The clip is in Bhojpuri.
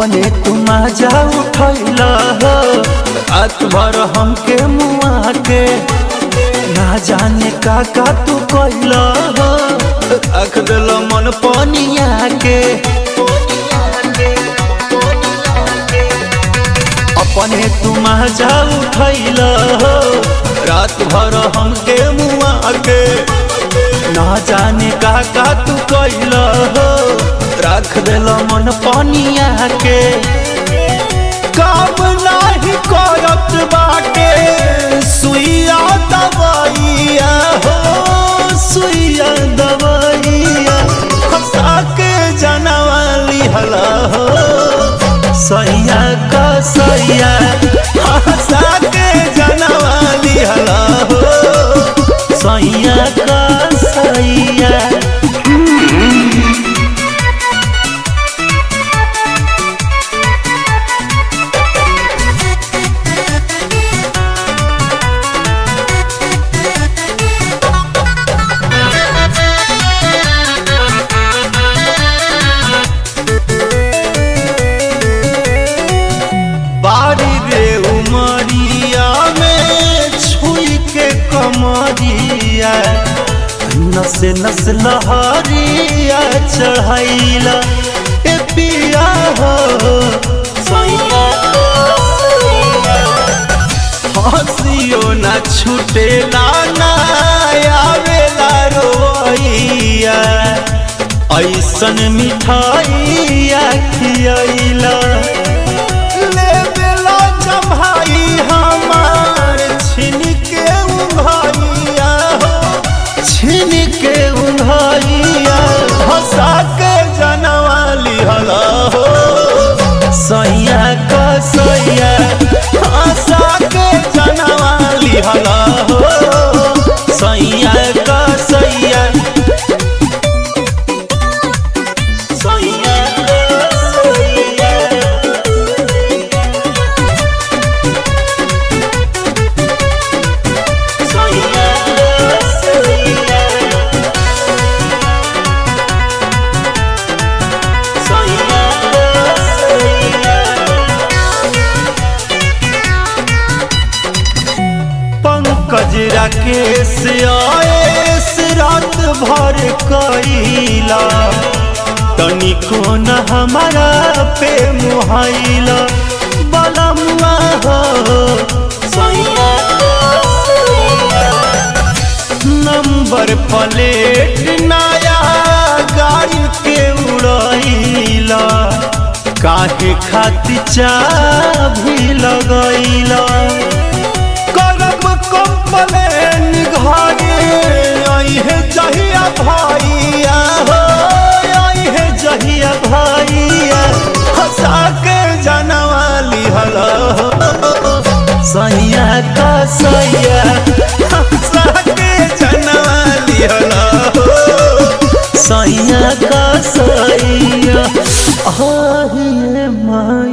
अपने तुम जा उठैल हो रात भर हमके मुआ के ना जाने का का तू कैल हो रख दिल मन पनिया के अपने तुम जा उठैल हो रात भर हमके मुआ के ना जाने का का तू कैल हो रख दिल मन पनिया के काम नाही करत बाटे सुइया दवाइया हो सुइया दवाइया हंसा के जनवाली हला हो सैया का सैया हंसा के जनवाली हला हो सैया का सैया बारी रे उमरिया में छुई के कमरिया नस नस लहरिया चढ़ैला ए पिया हो हंसियो ना छुटेला ना आवेला रोइया ऐसन मिठाइया खियैला ले बेला जमाई हमार छिन के उंघाइया हो छिन के उंघाइया हंसा के जनवाली हला हो सैया का सैया हंसा के जनवाली हला हो सैया का सैया सैया का सैया पंकज राकेश आएस रात भर कैला तनिको न हमारा पे मुहाइला बलमुआ हो नंबर प्लेट नया गाड़ी के उड़ैला काहे खातिर चाभी लगैला करब कंप्लेन घरे अहे जहिया भैया हो अहे जहिया भैया हंसा के जनवाली हला सैया का सैया हंसा के जनवाली हला सैया का सैया आहे माई